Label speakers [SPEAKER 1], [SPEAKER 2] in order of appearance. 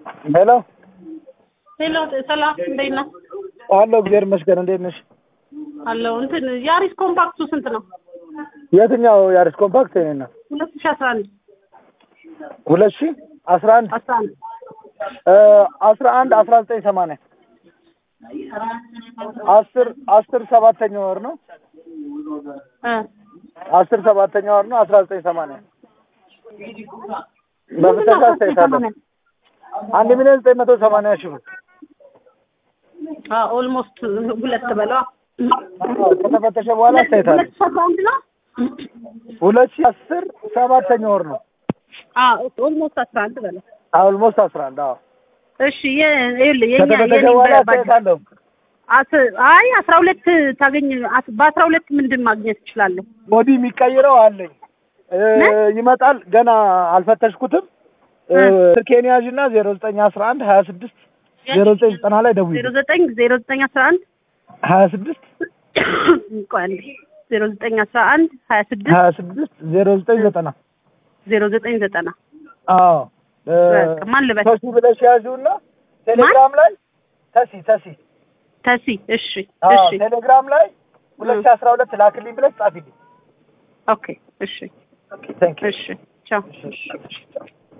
[SPEAKER 1] ሄሎ
[SPEAKER 2] ሄሎ ሰላም፣ እንዴት ነህ?
[SPEAKER 1] አለሁ እግዚአብሔር ይመስገን። እንዴት ነሽ?
[SPEAKER 2] አለሁ። እንትን ያሪስ ኮምፓክቱ ስንት ነው?
[SPEAKER 1] የትኛው ያሪስ ኮምፓክት? የኔ ነው
[SPEAKER 2] ሁለት ሺህ አስራ አንድ
[SPEAKER 1] ሁለት ሺህ አስራ አንድ
[SPEAKER 2] አስራ አንድ
[SPEAKER 1] አስራ አንድ አስራ ዘጠኝ ሰማንያ አስር አስር ሰባተኛ ወር ነው
[SPEAKER 2] እ
[SPEAKER 1] አስር ሰባተኛ ወር ነው አስራ ዘጠኝ ሰማንያ በፍተሻ አስተያየት አለ አንድ ሚሊዮን ዘጠኝ መቶ ሰማንያ ሺህ ብር
[SPEAKER 2] ኦልሞስት ሁለት በለዋ
[SPEAKER 1] ከተፈተሸ በኋላ አስተያየት አለ
[SPEAKER 2] ሁለት ሺህ አስራ አንድ ነው።
[SPEAKER 1] ሁለት ሺህ አስር ሰባተኛ ወር ነው
[SPEAKER 2] ኦልሞስት አስራ አንድ በለው።
[SPEAKER 1] ኦልሞስት አስራ አንድ አዎ
[SPEAKER 2] እሺ የ- ይኸውልህ የኛ
[SPEAKER 1] ከተፈተሸ
[SPEAKER 2] የኔ
[SPEAKER 1] በኋላ
[SPEAKER 2] በ-
[SPEAKER 1] አስተያየት አለው
[SPEAKER 2] አስ- አይ አስራ ሁለት ታገኝ አስ- በአስራ ሁለት ምንድን ማግኘት እችላለሁ?
[SPEAKER 1] ቦዲ የሚቀይረው አለኝ እ,
[SPEAKER 2] ምን?
[SPEAKER 1] ይመጣል ገና አልፈተሽኩትም እ,
[SPEAKER 2] እ.
[SPEAKER 1] ስልኬን ያዥና ዜሮ ዘጠኝ አስራ አንድ ሀያ ስድስት ዜሮ ዘጠኝ ዘጠና ላይ ደውዪ
[SPEAKER 2] ዜሮ ዘጠኝ ዜሮ ዘጠኝ አስራ አንድ
[SPEAKER 1] ሀያ ስድስት
[SPEAKER 2] ቆይ አንዴ ዜሮ ዘጠኝ አስራ አንድ ሀያ ስድስት
[SPEAKER 1] ሀያ ስድስት ዜሮ ዘጠኝ ዘጠና
[SPEAKER 2] ዜሮ ዘጠኝ ዘጠና
[SPEAKER 1] አዎ እ,
[SPEAKER 2] በቃ ማን ልበል?
[SPEAKER 1] ተሲ ብለሽ ያዥውና ቴሌግራም ላይ ተሲ ተሲ
[SPEAKER 2] ተሲ እሺ
[SPEAKER 1] አዎ
[SPEAKER 2] እሺ
[SPEAKER 1] ቴሌግራም ላይ ሁለት ሺህ አስራ ሁለት ላክልኝ ብለሽ ጻፊልኝ
[SPEAKER 2] ኦኬ እሺ
[SPEAKER 1] ቴንክ ዩ
[SPEAKER 2] እሺ ቻው
[SPEAKER 1] እሺ